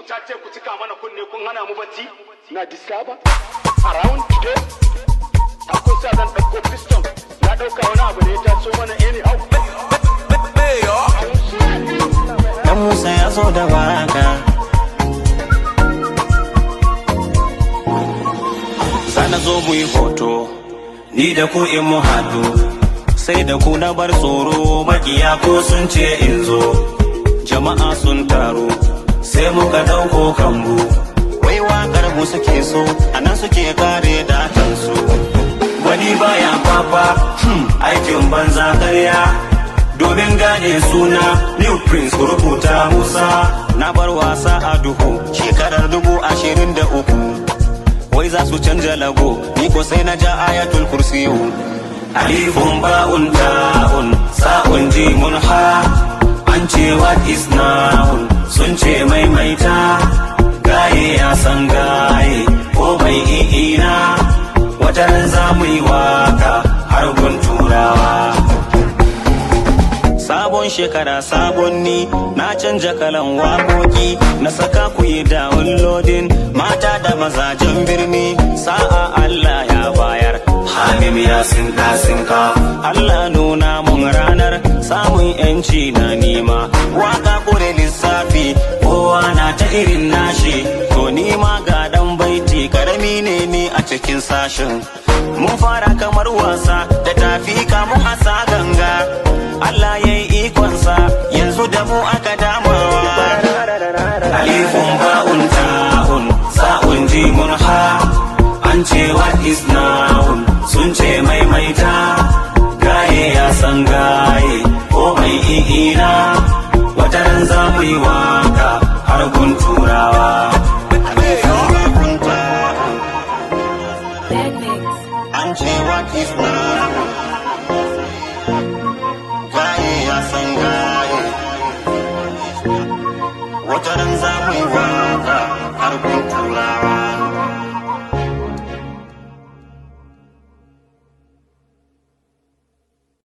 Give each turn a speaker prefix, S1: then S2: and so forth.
S1: ta ce ku cika mana kunne kun hana mu bacci na disaba around today ta kun sa zan ɗauko piston na ɗauka wani abu da ya taso mana anyhow
S2: Dan Musa ya zo da baraka Sana zo mu yi hoto Ni da ku in mu haɗu Sai da ku na bar tsoro Makiya ko sun ce in zo Jama'a sun taru Sai muka ɗauko kambu Wai waƙar mu suke so Anan suke kare datansu Wani baya fafa hmm, Aikin banza ƙarya domin gane suna new prince ku rubuta musa na bar wasa a duhu shekarar dubu ashirin da uku wai za su canja lago ni ko sai na ja ayatul kursiyu alifun ba'un ta'un sa'un jimun ha an ce what is noun sun ce maimaita gaye ya san gaye ko mai i'ina wataran za mu yi waka har gun turawa Sabon shekara sabon ni na canja kalan waƙoƙi na saka ku yi downloading mata da mazajen birni sa'a Allah ya bayar Hamim ya sinka sinka Allah nuna mun ranar samun yanci na nima waka kure lissafi kowa na ta irin nashi to nima ga dan baiti karami ne ni a cikin sashin mun fara kamar wasa da tafi kamun asa ganga Allah ya yi ikonsa yanzu da mu aka damawa alifun ba'un ta'un sa'un jimun ha an ce what is noun sun ce maimaita gaye ya san gaye ko mai i'ina wata ran za mu yi waka har gun turawa an ce what is noun